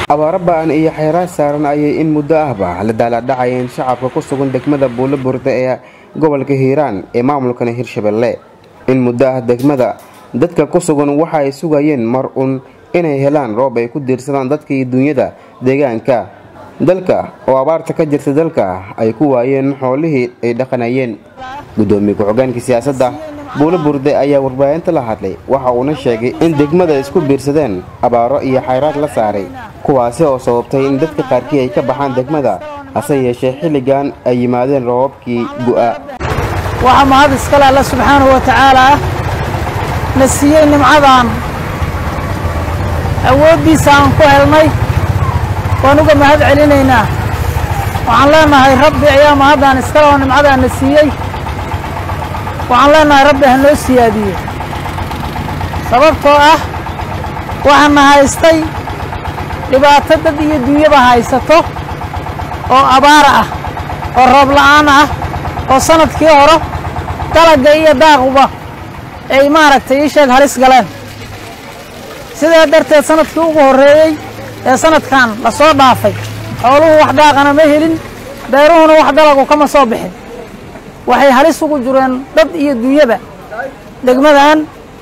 abaaro ba'an iyo xeeraad saaran ayay in muddo ahba la daaladhacayeen shacabka ku sugan degmada buulo burde ee gobolka hiiraan ee maamulkan hirshabelle in muddo ah degmada dadka ku sugan waxa ay sugayeen mar uun inay helaan roob ay ku diirsadaan dadka iyo duunyada deegaanka dalka oo abaarta ka jirta dalka ay ku waayeen xoolihii ay dhaqanayeen gudoomiye ku-xogeenka siyaasadda buulo burde ayaa warbaahinta la hadlay waxa uuna sheegay in degmada isku biirsadeen abaaro iyo xayraad la saaray kuwaasi oo sababtay in dadka qaarkii ay ka baxaan degmada hase yeeshee xilligan ay yimaadeen roobabkii gu'a waxaa mahad iskale alla subxaanahu wa tacaalaa na siiyey nimcadan awooddiisa aan ku helnay waan uga mahad celinaynaa waxaan leenahay rabbi ayaa mahaddan iskale oo nimcadaa na siiyey waxaan leenahay rabbi ha noo siyaadiyo sababtoo ah waxaana haystay dhibaato dad iyo dunyaba haysato oo abaara ah oo roob la'aan ah oo sanadkii hore dalagga iyo daaquba ay maaragtay ii sheeg halis galeen sidaa darteed sanadkii ugu horreeyey ee sanadkan la soo dhaafay xooluhu wax daaqana ma helin beeruhuna wax dalagu kama soo bixin waxay halis ugu jireen dad iyo dunyaba degmadan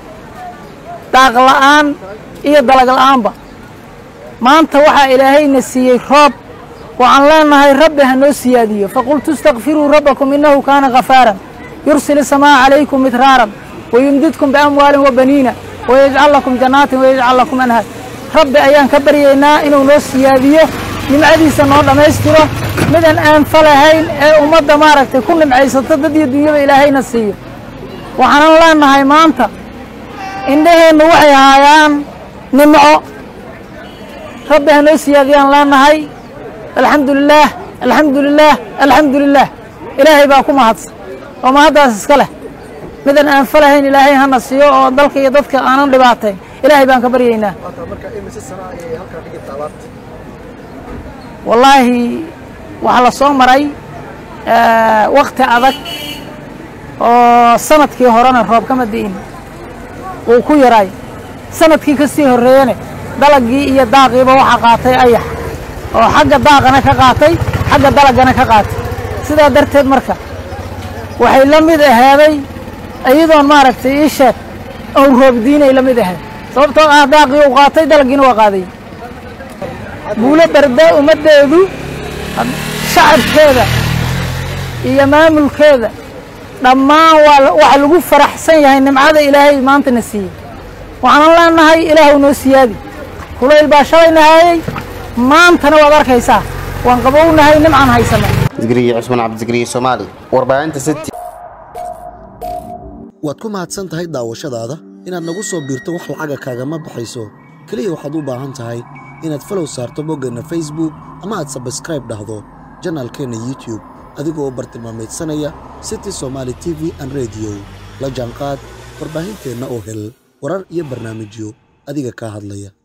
daaq la'aan iyo dalag la'aanba maanta waxaa ilaahayna siiyey roob waxaan leenahay rabbi ha noo siyaadiyo faqultu istakfiruu rabbakum innahu kaana khafaaran yursil isamaa calaykum midraaran wayumdidkum biamwaalin wa baniina wayajcal lakum jannaatin wayajcal lakum anhaar rabbi ayaan ka baryaynaa inuu noo siyaadiyo nimcadiisa noo dhammaystiro midaan aanfa lahayn ee ummadda maaragtay ku nimcaysato dad iyo dunyada ilaahayna siiyo waxaanan leenahay maanta indhaheennu waxay haayaan nimco rabbi ha noo siyaadiyaan leenahay alxamdu lilaah alxamdu lilaah alxamdu lilaah ilaahay baa ku mahadsan oo mahaddaas iska leh midaan aanfa lahayn ilaahay hana siiyo oo dalka iyo dadka aanan dhibaatayn ilaahay baan ka baryaynaa wallaahi waxaa la soo maray wakti adag oo sanadkii horena roob kama di'in wuu ku yaraay sanadkii ka sii horreeyene dalaggii iyo daaqiiba waxaa qaatay ayax oo xagga daaqana ka qaatay xagga dalaggana ka qaatay sidaa darteed marka waxay la mid ahaaday iyadoon maaragtay ii sheeg ow roobdiinay la mid ahayd sababtoo ah daaqii uu qaatay dalaggiina waa qaaday buulo berde ummaddeedu shacabkeeda iyo maamulkeeda dhammaan waxa lagu faraxsan yahay nimcada ilaahay maantana siiyey waxaanan leenahay ilaahw noo siyaadi kulayl baa shalayna haayey maantana waad arkaysaa waan qabownahay nimcaan haysana zikriye cusmaan cabdisikriye soomaali warbaahinta city waad ku mahadsan tahay daawashadaada inaad nagu soo biirto wax lacaga kaagama baxayso keliya waxaad u baahan tahay inaad falow saarto boggeenna facebook ama aad sabskraib dhahdo janaalkeenna youtube adigoo u bartilmaamaydsanaya city somaali t v an rediyo la jaanqaad warbaahinteenna oo hel warar iyo barnaamijyo adiga kaa hadlaya